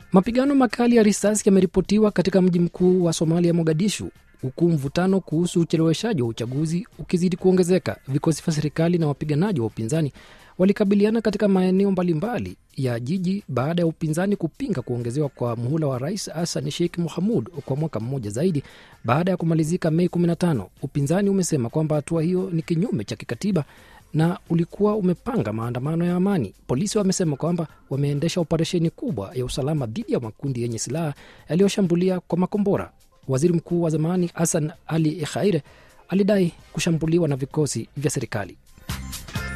Mapigano makali ya risasi yameripotiwa katika mji mkuu wa Somalia, Mogadishu, huku mvutano kuhusu ucheleweshaji wa uchaguzi ukizidi kuongezeka. Vikosi vya serikali na wapiganaji wa upinzani walikabiliana katika maeneo mbalimbali ya jiji baada ya upinzani kupinga kuongezewa kwa muhula wa rais Hassan Sheikh Mohamud kwa mwaka mmoja zaidi baada ya kumalizika Mei 15. Upinzani umesema kwamba hatua hiyo ni kinyume cha kikatiba na ulikuwa umepanga maandamano ya amani. Polisi wamesema kwamba wameendesha operesheni kubwa ya usalama dhidi ya makundi yenye silaha yaliyoshambulia kwa makombora. Waziri mkuu wa zamani Hassan Ali Khaire alidai kushambuliwa na vikosi vya serikali.